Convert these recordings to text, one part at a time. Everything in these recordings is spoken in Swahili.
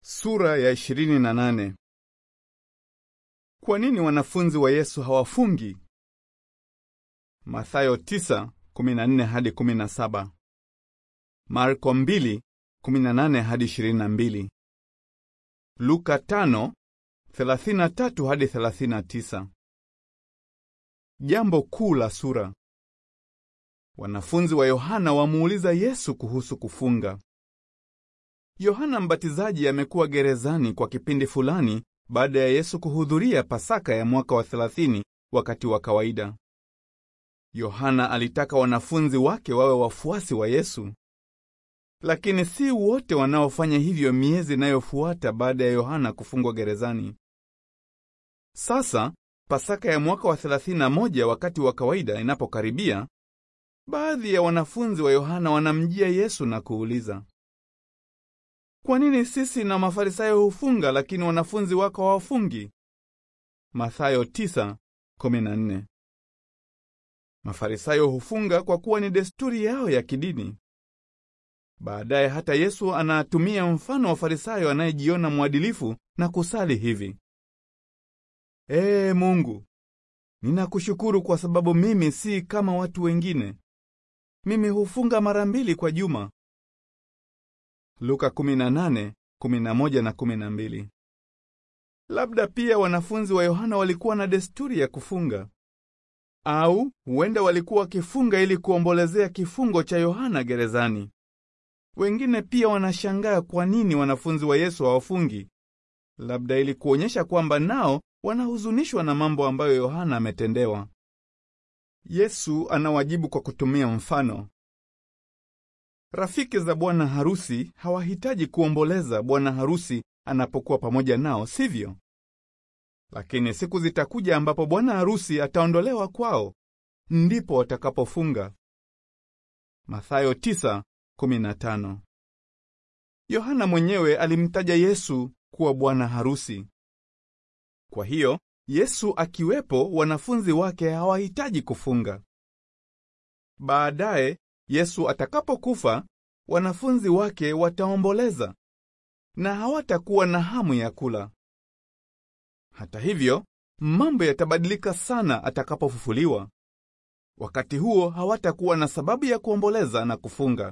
Sura ya 28. Kwa nini wanafunzi wa Yesu hawafungi? Mathayo 9:14 hadi 17. Marko 2:18 hadi 22. Luka 5:33 hadi 39. Jambo kuu la sura. Wanafunzi wa Yohana wamuuliza Yesu kuhusu kufunga. Yohana Mbatizaji amekuwa gerezani kwa kipindi fulani baada ya Yesu kuhudhuria Pasaka ya mwaka wa 30 wakati wa kawaida. Yohana alitaka wanafunzi wake wawe wafuasi wa Yesu. Lakini si wote wanaofanya hivyo miezi inayofuata baada ya Yohana kufungwa gerezani. Sasa Pasaka ya mwaka wa 31 wakati wa kawaida inapokaribia, baadhi ya wanafunzi wa Yohana wanamjia Yesu na kuuliza, kwa nini sisi na Mafarisayo hufunga lakini wanafunzi wako hawafungi? Mathayo 9:14. Mafarisayo hufunga kwa kuwa ni desturi yao ya kidini. Baadaye hata Yesu anatumia mfano wa Farisayo anayejiona mwadilifu na kusali hivi: Ee Mungu, ninakushukuru kwa sababu mimi si kama watu wengine. Mimi hufunga mara mbili kwa juma. Luka 18:11 na 12. Labda pia wanafunzi wa Yohana walikuwa na desturi ya kufunga, au huenda walikuwa wakifunga ili kuombolezea kifungo cha Yohana gerezani. Wengine pia wanashangaa kwa nini wanafunzi wa Yesu hawafungi, labda ili kuonyesha kwamba nao wanahuzunishwa na mambo ambayo Yohana ametendewa. Yesu anawajibu kwa kutumia mfano. Rafiki za bwana harusi hawahitaji kuomboleza bwana harusi anapokuwa pamoja nao, sivyo? Lakini siku zitakuja ambapo bwana harusi ataondolewa kwao, ndipo watakapofunga. Mathayo 9:15. Yohana mwenyewe alimtaja Yesu kuwa bwana harusi. Kwa hiyo Yesu akiwepo, wanafunzi wake hawahitaji kufunga. Baadaye Yesu atakapokufa, wanafunzi wake wataomboleza na hawatakuwa na hamu ya kula. Hata hivyo, mambo yatabadilika sana atakapofufuliwa. Wakati huo hawatakuwa na sababu ya kuomboleza na kufunga.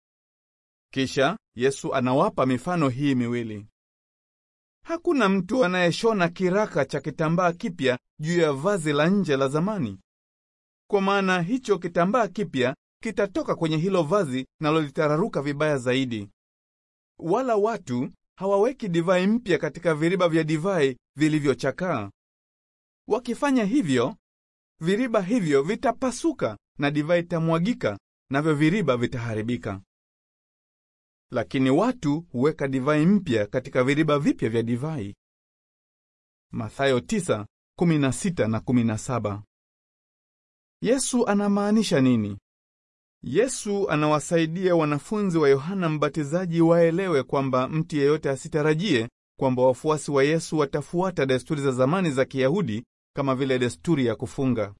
Kisha Yesu anawapa mifano hii miwili. Hakuna mtu anayeshona kiraka cha kitambaa kipya juu ya vazi la nje la zamani, kwa maana hicho kitambaa kipya kitatoka kwenye hilo vazi nalo litararuka vibaya zaidi. Wala watu hawaweki divai mpya katika viriba vya divai vilivyochakaa. Wakifanya hivyo, viriba hivyo vitapasuka na divai itamwagika, navyo viriba vitaharibika. Lakini watu huweka divai mpya katika viriba vipya vya divai. Mathayo 9:16 na 17. Yesu anamaanisha nini? Yesu anawasaidia wanafunzi wa Yohana Mbatizaji waelewe kwamba mtu yeyote asitarajie kwamba wafuasi wa Yesu watafuata desturi za zamani za Kiyahudi kama vile desturi ya kufunga.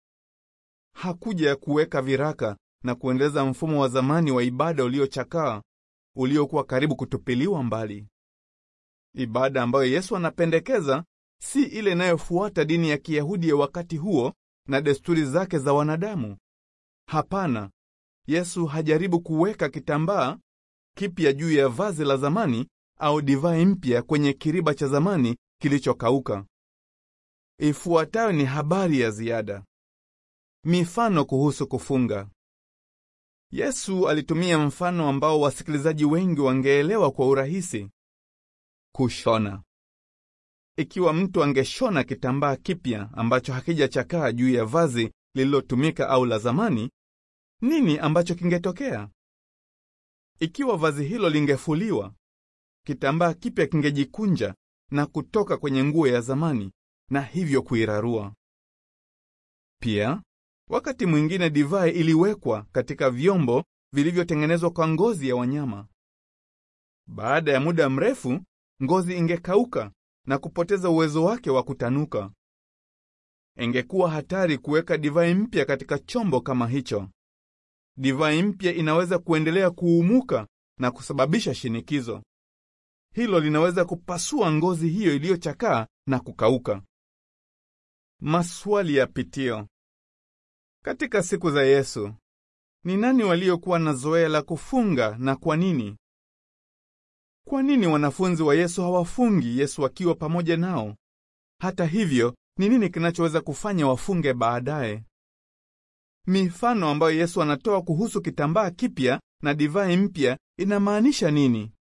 Hakuja kuweka viraka na kuendeleza mfumo wa zamani wa ibada uliochakaa uliokuwa karibu kutupiliwa mbali. Ibada ambayo Yesu anapendekeza si ile inayofuata dini ya Kiyahudi ya wakati huo na desturi zake za wanadamu. Hapana, Yesu hajaribu kuweka kitambaa kipya juu ya vazi la zamani au divai mpya kwenye kiriba cha zamani kilichokauka. Ifuatayo ni habari ya ziada. Mifano kuhusu kufunga. Yesu alitumia mfano ambao wasikilizaji wengi wangeelewa kwa urahisi. Kushona. Ikiwa mtu angeshona kitambaa kipya ambacho hakijachakaa juu ya vazi lililotumika au la zamani, nini ambacho kingetokea? Ikiwa vazi hilo lingefuliwa, kitambaa kipya kingejikunja na kutoka kwenye nguo ya zamani na hivyo kuirarua. Pia wakati mwingine divai iliwekwa katika vyombo vilivyotengenezwa kwa ngozi ya wanyama. Baada ya muda mrefu, ngozi ingekauka na kupoteza uwezo wake wa kutanuka. Ingekuwa hatari kuweka divai mpya katika chombo kama hicho. Divai mpya inaweza kuendelea kuumuka na kusababisha shinikizo. hilo linaweza kupasua ngozi hiyo iliyochakaa na kukauka. Maswali ya pitio. Katika siku za Yesu, ni nani waliokuwa na zoea la kufunga na kwa nini? Kwa nini wanafunzi wa Yesu hawafungi Yesu akiwa pamoja nao? Hata hivyo, ni nini kinachoweza kufanya wafunge baadaye? Mifano ambayo Yesu anatoa kuhusu kitambaa kipya na divai mpya inamaanisha nini?